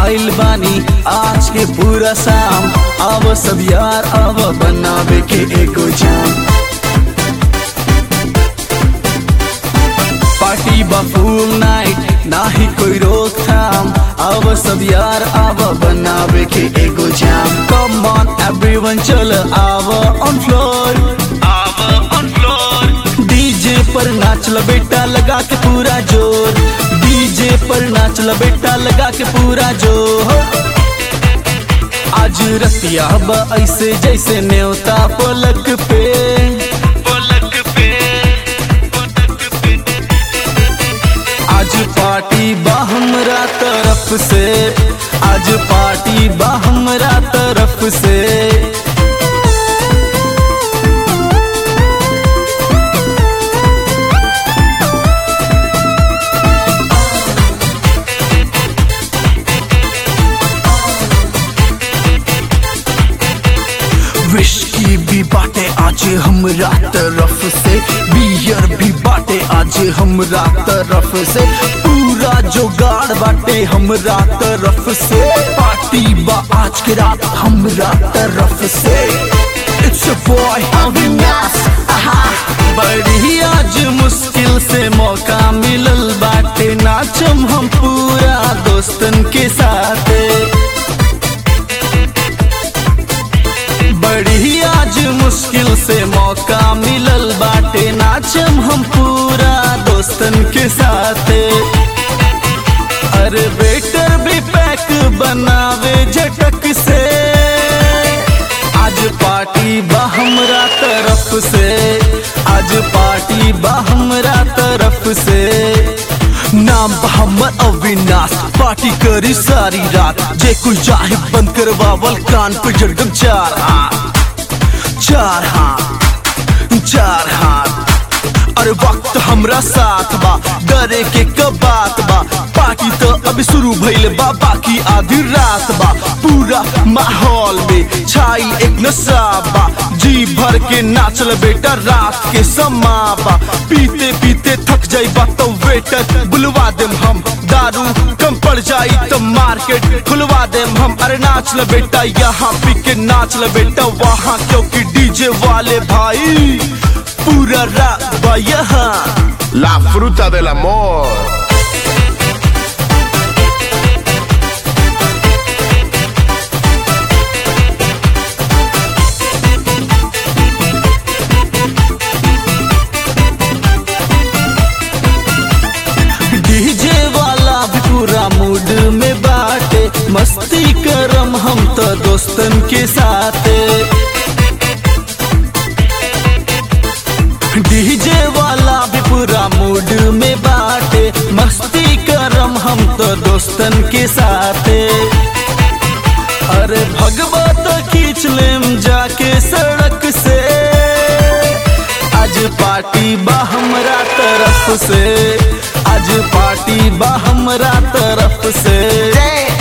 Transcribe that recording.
आइल बानी आज के पूरा शाम अब सब यार अब बनावे के एगो जाम पार्टी बा फुल नाइट नाही कोई रोकथाम अब सब यार अब बनावे के एगो जाम कम ऑन एवरीवन चल आव ऑन फ्लोर आव ऑन फ्लोर डीजे पर नाच ल बेटा लगा के पूरा जोर डीजे पर नाच ल बेटा लगा के पूरा जोर आज रतिया बा ऐसे जैसे न्योता पलक पे पलक पे आज पार्टी बा हमरा तरफ से आज पार्टी बा हमरा तरफ से विस्की भी बाटे आज हमरा तरफ से बियर भी बाटे आज हमरा तरफ से पूरा जोगाड़ बाटे हमरा तरफ से पार्टी बा आज के रात हमरा तरफ से इट्स अ बॉय अविनाश आहा बड़ी आज मुश्किल से मौका मिलल बाटे नाचम हम पूरा दोस्तन के साथे बड़ी आज मुश्किल से मौका मिलल बाटे नाचम हम पूरा दोस्तन के साथे अरे वेटर भी पैक बनावे झटक से आज पार्टी बा हमरा तरफ से आज पार्टी बा हमरा तरफ से नाम बा हमर अविनाश पार्टी करी सारी रात जे कुछ चाहे बंद करवावल कान पे जड़गम चार हाथ चार हाथ चार हाथ अरे वक्त हमरा साथ बा डरे के कब बात बा पार्टी तो अभी शुरू भइल बा बाकी आधी रात बा पूरा माहौल में छाई एक नशा बा जी भर के नाचल बेटा रात के समा बा पीते पीते थक जाई बा तो वेटर बुलवा देम हम दारू कम पड़ जाई तो मार्केट खुलवा देम हम अरे नाच ल बेटा यहाँ पी के नाच ल बेटा वहाँ क्योंकि डीजे वाले भाई पूरा रात बा यहाँ La fruta del amor. DJ वाला भी पूरा मूड में बाटे मस्ती करम हम तो दोस्तन के साथे डीजे वाला भी पूरा मूड में बाटे मस्ती करम हम तो दोस्तन के साथे अरे भगवत खींच लेम जाके सड़क से आज पार्टी बा हमरा तरफ से आज पार्टी बा हमरा तरफ से